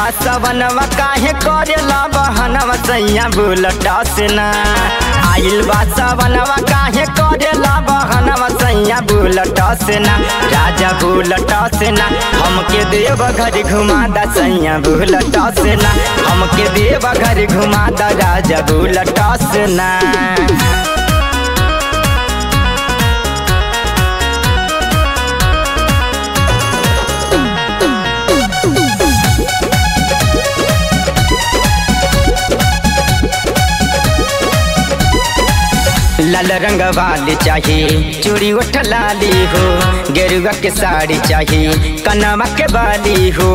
सवनवा काहे करेला बहनवा सैया बुलटा से ना आइल बा सवनवा काहे करेला बहनवा सैया बुलटा से ना राजा बुलटा से ना हमके देव घर घुमा दा सैया बुलटा से ना हमके देव घर घुमा दा राजा बुलटा से ना लाल रंग वाली चाहिए चूड़ी उठ लाली हो गेरुआ के साड़ी चाहिए कनवा के बाली हो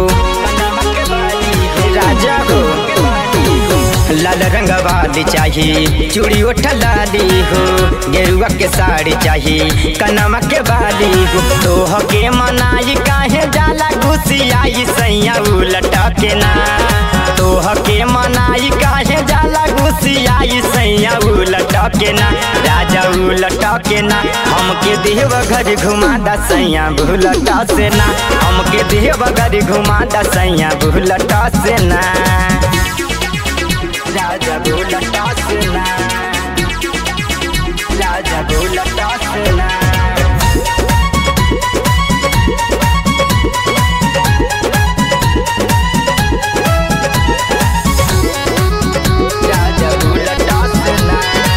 राजा हो लाल रंग वाली चाहिए चूड़ी उठ लाली हो गेरुआ के साड़ी चाहिए कनवा के बाली हो तोह के मनाई काहे जाला घुसियाई सैया उलटा के ना तोह के मनाई काहे जाला घुसियाई सैया उलटा के ना राजा उलटा के ना हमके देव घर घुमा दा सैया भूलटा से ना हमके देव घर घुमा दा सैया भूलटा से ना राजा भूलटा से ना राजा भूलटा से ना राजा भूलटा से ना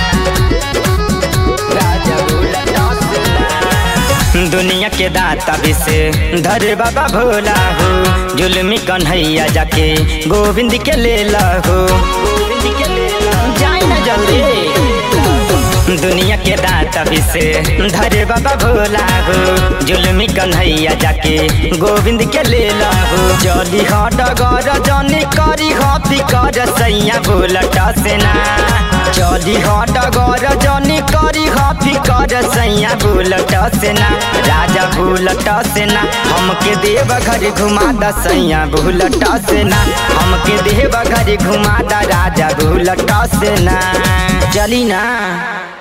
राजा भूलटा से ना दुनिया के दाता भी से धरे बाबा भोला हो जुलमी कन्हैया जाके गोविंद के ले ला हो गोविंद के ले ला जाए ना जल्दी दुनिया के दाता भी से धरे बाबा भोला हो जुलमी कन्हैया जाके गोविंद के ले ला हो जली ह डगर जनी करी ह फिकर सैया भोलटा से ना चली ह डगर जनी करी ह फिकर सैया भूलटा से ना राजा भूलटा से ना हमके देव घर घुमा दा सैया भूलटा से ना हमके देव घर घुमा दा राजा भूलटा से ना चली ना